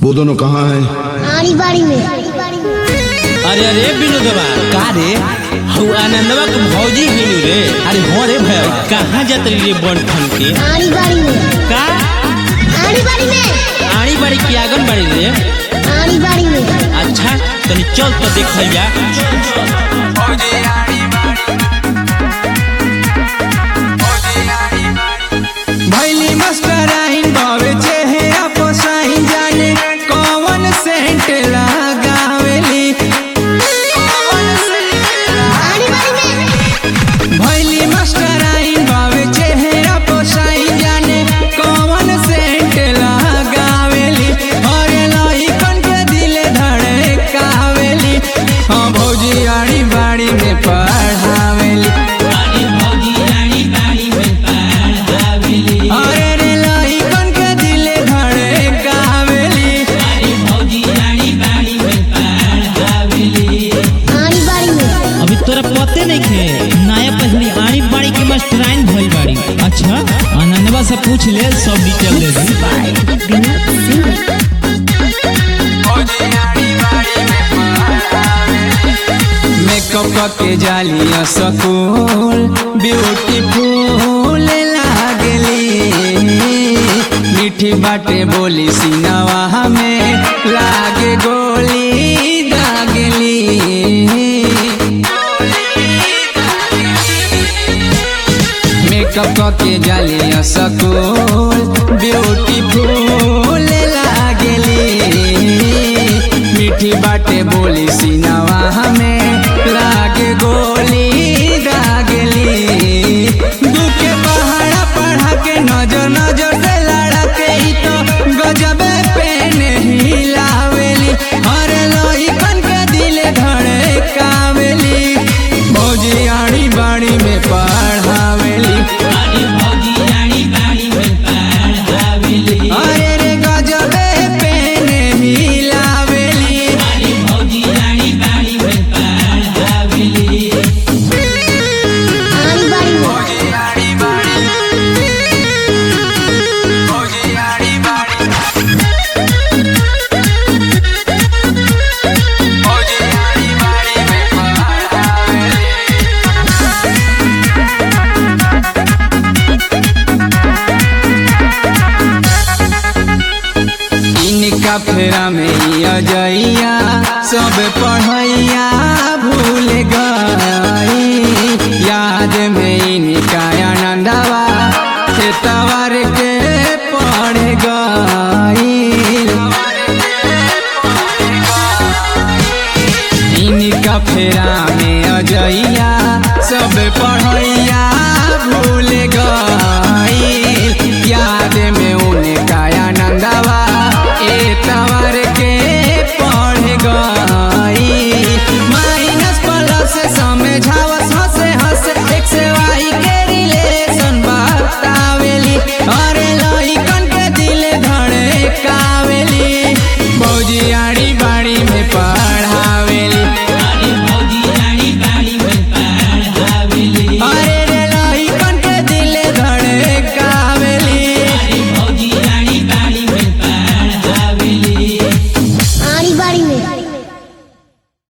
वो दोनों कहाँ है आड़ी बाड़ी में अरे अरे विनोदवा का रे हऊ आनंदवा के भौजी हिलू रे अरे हो रे भैया कहाँ जात रही रे बन ठन के आड़ी बाड़ी में का आड़ी बाड़ी में आड़ी बाड़ी की आंगन बाड़ी रे आड़ी बाड़ी में अच्छा तनी चल तो देखल जा भैली मास्टर आइन बावे चेहरा पोसाइन जाने कौन सेंट लगावेली आड़ी बाड़ी में भैली मास्टर आइन बावे चेहरा पोसाइन जाने कौन सेंट लगावेली अरे लइकन के दिल धड़कावेली हाँ भौजी आड़ी बाड़ी में पढ़ावेली अरे रे लइकन के दिल धड़कावेली आड़ी बाड़ी में अभी तोरा पते नहीं खे नया पहली आड़ी बाड़ी की मास्टराइन भइल बाड़ी अच्छा आनंदवा से पूछ ले सब डिटेल दे दी मेकअप के जालिया सकूल ब्यूटीफुल लागली मीठी बाटे बोली सिनवा में लागे गोली दागली मेकअप के जालिया सकूल ब्यूटीफुल लागली मीठी बाटे बोली सिनवा हमें लागे गोली दागली दुखे पहाड़ा पढ़ा के नजर नजर से लड़ा के ही तो गजबे पेन हिलावेली अरे लइकन के दिल धड़कावेली भौजी आड़ी बाड़ी में पढ़ावेली अरे रे गजबे पेन हिलावेली आड़ी बाड़ी में इनका फेरा में अजैया सब पढ़ै